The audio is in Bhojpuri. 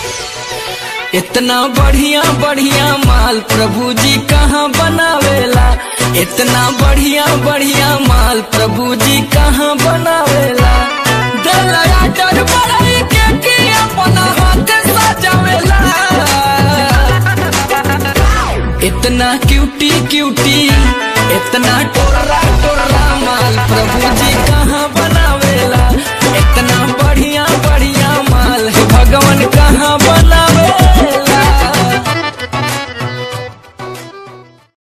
इतना बढ़िया बढ़िया माल प्रभु जी कहाँ बनावेला इतना बढ़िया बढ़िया माल प्रभु जी कहाँ बनावेला दलया डर बढ़ाई के के अपना हाथ सजावेला इतना क्यूटी क्यूटी इतना टोरा टोरा माल प्रभु जी कहाँ